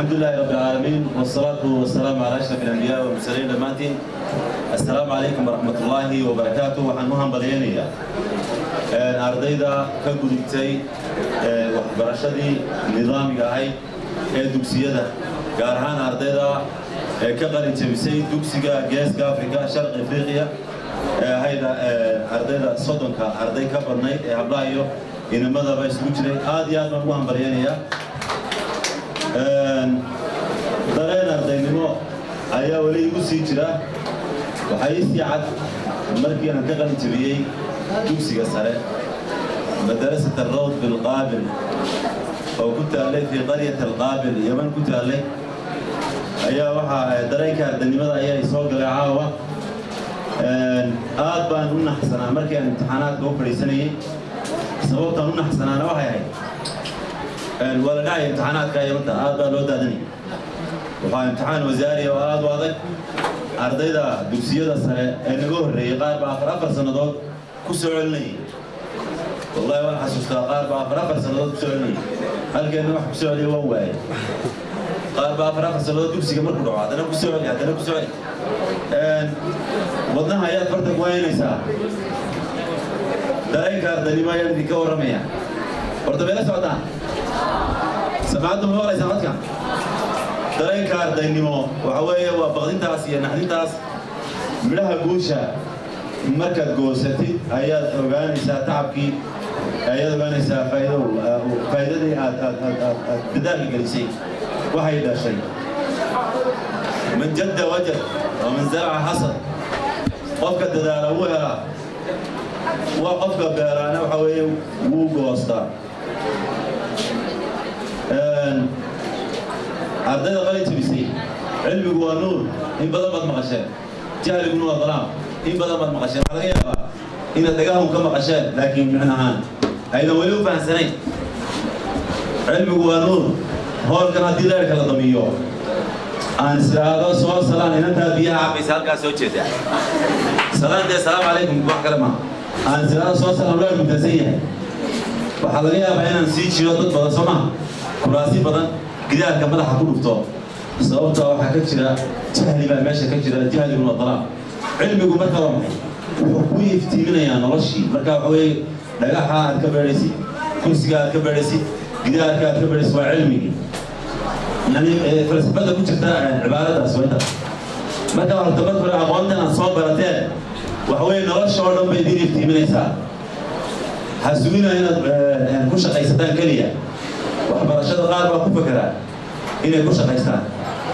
الحمد لله رب العالمين والصلاة والسلام على أشرف الأنبياء والمرسلين دمانتين السلام عليكم ورحمة الله وبركاته وحنوها بليانية أرديدا كقدتي وحبرشدي نظامي هاي دوكسيدا قارهان أرديدا كقرن تبسي دوكسيغا جيسكا أفريقيا شرق إفريقيا هيدا أرديدا صدنكا أردي كبرناي هبلايو إنما بس وجري هذه هذا مهم بليانية dareen ardaynimo ayaa weli igu sii jira waxaa ii sii cad markii aan ka qalin jabiyey dugsiga sare madarasat alrawd bilqaabil oo ku taallay fii qaryat alqaabil yaman ku taallay ayaa waxaa dareenka ardaynimada ayaa i soo galay caawa aad baan u naxsanaa markii aan imtixaanaadka u fadhiisanayey sababtaan u naxsanaana waxay ahayd waa la dhacaya imtixaanaadka yamanta aad baa loo daadanaya waxaa imtixaan wasaari oo aad u adag ardayda dugsiyada sare ee naga horreeyey qaar baa afar afar sannadood ku soo celinayay wallahi waan xasuustaa qaar baa afar afar sannadood ku soo celinayay halkeenna wax ku soo celiya waan waayay qaar baa afar afar sannadood dugsiga markuu dhaco haddana ku soo celi haddana ku soo celi wadnaha ayaad farta ku haynaysaa dareenka ardaynimo ayaan idinka warramaya horta meela socdaan سمعتم هو ليس عندك dareenka ardaynimo waxa weeye waa baqdintaas iyo naxdintaas midhaha guusha markaad goosatid ayaad ogaanaysaa tacabkii ayaad ogaanaysaa faa'iidadii aad aad aad aad aad dadaalka gelisay waxay dhashay man jadda wajad waman zaraca xasad qofka dadaala wuu helaa waa qofka beeraana waxa weeye wuu goostaa ardayda qalin jabisay cilmigu waa nuur in badan baad maqasheen jahliguna waa dalaam in badan baad maqasheen waxaa laga yaabaa inaad dhagahun ka maqasheen laakiin micno ahaan aydan weli u fahamsanayn cilmigu waa nuur hoolkan haddii leerka la damiyo aan israado soo salaan inantaa biyaha cabaysa halkaa soo jeeda salaan dee salaamu calaykum wax kale maaha aan israado soo salaan leer mutasan yahay waxaa laga yaabaa inaan sii jiro dad badan soo maha kuraasi badan gidaarka madaxa ku dhufto sababta waxaa ka jira jahli baa meesha ka jira jahliguna dalaam cilmigu marka waa maxay wuxuu ku iftiiminayaa noloshii marka waxa weeye dhagaxa aad ka beedhaysid kursiga aad ka beedhaysid gidaarka aad ka beedhaysid waa cilmigii yani falsafada ku jirta cibaaradaas waa intaas marka horta marka hore aqoontan aad soo barateen waxa weeye nolosha oo dhan bay idin iftiiminaysaa ha sugina inaad ku shaqaysataan keliya waxbarashada qaar baa ku fekeraa inay ku shaqaystaan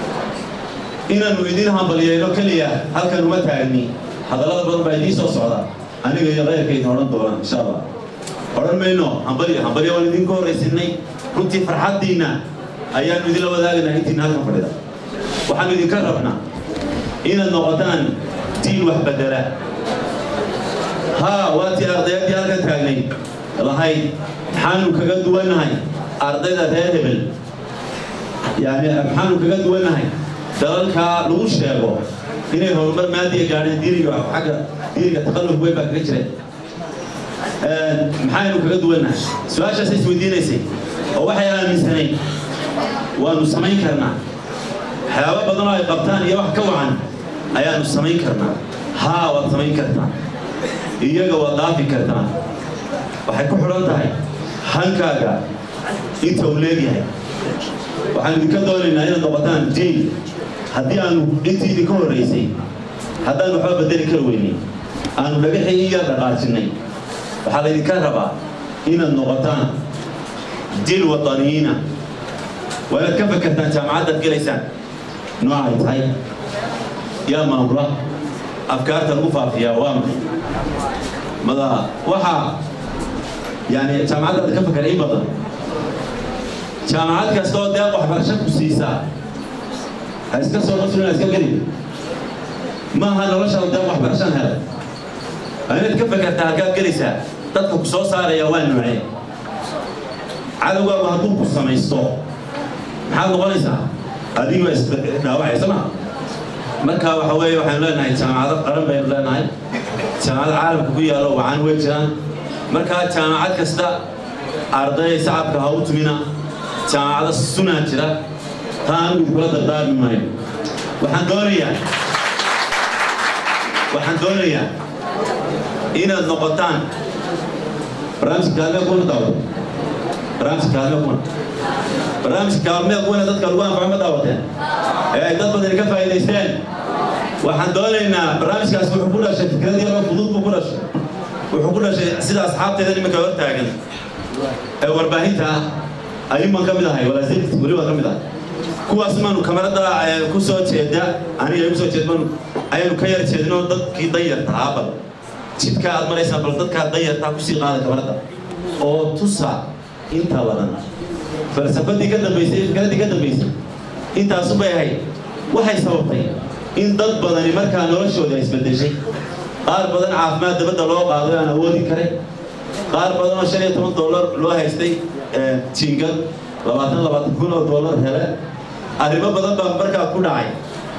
inaannu idin hambaliyeyno keliya halkan uma taagni hadallada badan baa idiin soo socda aniga iyo keyrkaydin odhan doonaan insha allah odhan mayno hambaliyo hambaliyo waan idinku horraysinay runtii farxaddiinna ayaannu idinla wadaagaynaa intiina halkan fadhida waxaannu idinka rabnaa inaad noqotaan diin wax bedela haa waa tii ardayaddii halkan taagnay lahayd maxaanu kaga duwannahay ardayda reer hebel yani maxaanu kaga duwannahay dalalkaa lagu sheego inay horumar maadiya gaadheen diiniga xagga diiniga taqalluf weyn baa kaga jireen maxaynu kaga duwannahay su-aashaas isweydiinaysay oo waxay aaminsanayn waanu samayn karnaa waxyaabo badan oo ay qabtaan iyo wax ka wacan ayaanu samayn karnaa haa waad samayn kartaa iyaga waad dhaafi kartaa waxay ku xidhan tahay hankaaga inta uu leegyahay waxaan idinka doonaynaa inaad noqotaan jiil haddii aanu intii idinka horraysay haddaan waxba bedeli kar weynay aanu dhagaxii in yar dhaqaajinnay waxaa laydinka rabaa inaad noqotaan jiil wadaniyiina waa inaad ka fakertaan jaamacaddaad gelaysaan noocay tahay yaa maamula afkaarta lagu faafiyaa waa maxay mada waxaa yani jaamacaddaada ka fakera in badan jaamacad kastoo deeq waxbarasho ku siisaa ha iska soo qasrin ha iska gelin maaha noloshaada deeq waxbarashaan helay waa inaad ka fakertaa halkaad gelaysaa dadka ku soo saaraya waa noocee cadowgaagu hadduu ku samaysto maxaad noqonaysaa adigoo isdhaawacaysa maa marka waxa weeye waxaynu leenahay jaamacado qaran baynu leenahay jaamacado caalamka ku yaalo wacan way jiraan markaa jaamacad kasta arday sacabka ha u tumina jaamacado sunaa jira taa anigu idinkula dardaarmi maayo waxaan doonayaa waxaan doonayaa inaad noqotaan barnaamijka kaalmee kuna daawata barnaamijka kaalmee kuna barnaamijka kaalmee kuna dadka lagu anfaco ma daawateen ee ay dad badan ka faa'iidaysteen waxaan doonaynaa barnaamijkaas wuxuu ku dhashay fikrad yaroo fudud buu ku dhashay wuxuu ku dhashay sida asxaabteeda iminka hor taagan ee warbaahinta ah ayuman ka mid ahay walaasirt weliba ka mid ah kuwaas maanu kamarada ku soo jeeda aniga igu soo jeed maanu ayaanu ka yar jeedinoo dadkii danyarta ahaa bal jidka aad maraysaa bal dadkaa danyartaa kusii qaada kamarada oo tusa inta badan falsafadii ka dambaysay fikradii ka dambaysay intaasu bay ahayd waxay sababtay in dad badani markaa noloshooda isbedeshay qaar badan caafimaad dabadda loo qaado aan awoodi karay qaar badan oo shan iyo toban dollar loo haystay jiingad labaatan labaatan kun oo dollar hele arrimo badan baa markaa ku dhacay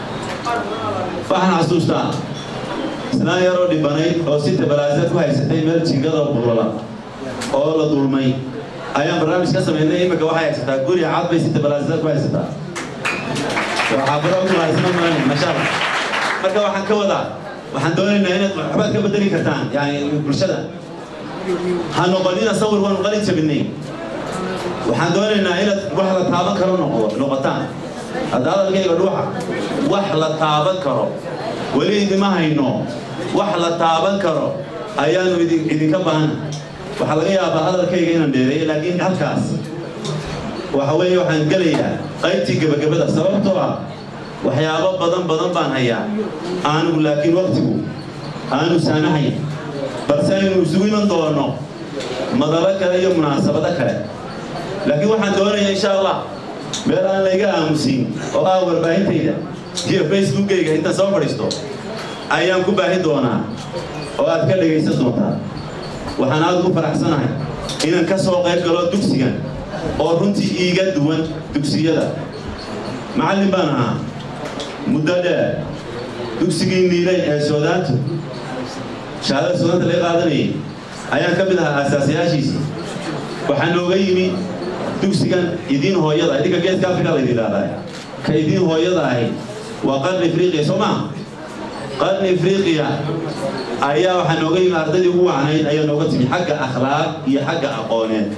waxaan xasuustaa islaan yaroo dhibanayd oo si tabalaasa ku haysatay meel jiingada bulala oo la dulmay ayaan barnaamij ka samaynay imika waxay haysataa guri cad bay si tabalaasa ku haysataa waxaabaro ku haysana malan mashaalla marka waxaan ka wadaa waxaan doonaynaa inaad waxbaad ka bedeli kartaan yani bulshada ha noqonina sawir waanu qalin jabinay waxaan doonaynaa inaad wax la taaban karo noqdo noqotaan hadda hadalkayga dhuuxa wax la taaban karo weli idima hayno wax la taaban karo ayaanu idinka baahana waxaa laga yaabaa hadalkayga inaan dheereeyo laakiin halkaas waxa weeye waxaan gelayaa qaybtii gebagabada sababtoo ah waxyaabo badan badan baan hayaa aanigu laakiin waktigu aanu saamahayn balse aynu isugu iman doono madalo kale iyo munaasabado kale laakiin waxaan doonayaa insha allah meel aan layga aamusin oo ah warbaahintayda iyo facebookayga intaan soo fadhiisto ayaan ku baahi doonaa oo aad ka dhegaysan doontaa waxaan aad ugu faraxsanahay inaan ka soo qayb galo dugsigan oo runtii iiga duwan dugsiyada macallin baan ahaa muddo dheer dugsigii niilay ee soodaantu shahaadada soodaanta laga qaadanayay ayaan ka mid ahaa aasaasiyaashiisii waxaa nooga yimi dugsigan idiin hooyada idinka geeska afrika la yidhahdaa ka idiin hooyada ahi waa qarni afriqiya soo maa qarni afriqiya ayaa waxaa nooga yimi ardaydii ugu wacnayd ayaa nooga timi xagga akhlaaq iyo xagga aqooneed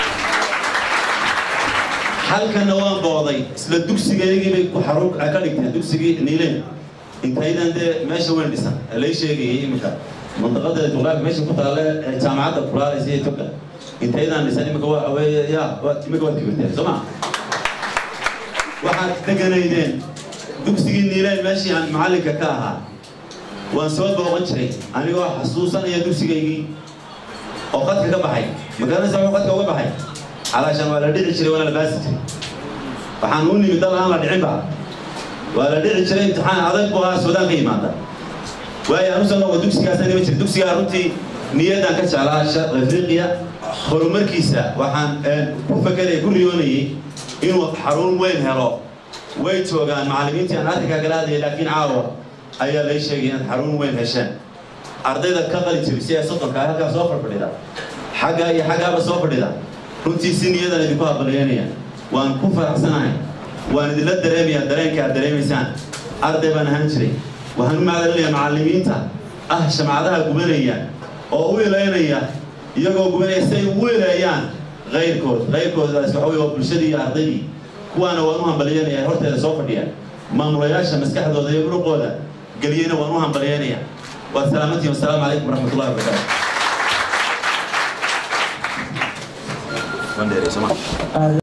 halkanna waan booday isla dugsigaygii bay ku xarun ka dhigteen dugsigii niileen intaydan dee meesha weyn dhisan lay sheegayay iminka mantaqada juqraafi meesha ku taalle jaamacadda kulaalaysa iyo toga intaydaan dhisan iminka waa weeye ya iminka waad kibirteen soo ma waxaad deganaydeen dugsigii niileen meeshii aan macallinka ka ahaa waan soo booqan jiray anigoo xasuusanaya dugsigaygii oo qadka ka baxay magaranaysa wuxuu qadka uga baxay calaashaan waa la dhici jiray waana la baasi jiray waxaan u nimid dal aan la dhicinba waa la dhici jiray imtixaan adag buu ahaa suudaan ka yimaada waayo anu soo noqo dugsigaasaan ima jira dugsigaa runtii niyadan ka jeclaa afriqiya horumarkiisa waxaan ku fakeraya ku riyoonayay inuu xarun weyn helo way joogaan macallimiintii aan arrinkaa kala hadlayay laakiin caawa ayaa lay sheegay inaad xarun weyn hesheen ardayda ka qali jabisay ee soddonka halkaa soo fadhfadhida xaggaa iyo xaggaaba soo fadhida runtii si niyadan idinku habalyeynaya waan ku faraxsanahay waan idinla dareemayaa dareenka aad dareemaysaan arday baan ahaan jiray waxaan u macdalinayaa macallimiinta ah shamcadaha gubanaya oo u ilaynaya iyagoo gubanaya si ay ugu ileeyaan kayrkood kayrkoodaas waxa wey waa bulshadii iyo ardaydii kuwaana waan u hambalyeynaya horteeda soo fadhiya maamulayaasha maskaxdooda iyo muruqooda geliyeyna waan u hambalyeynaya waad salaamantihin wasalaamu calaykum waraxmatullahi wabarakaatu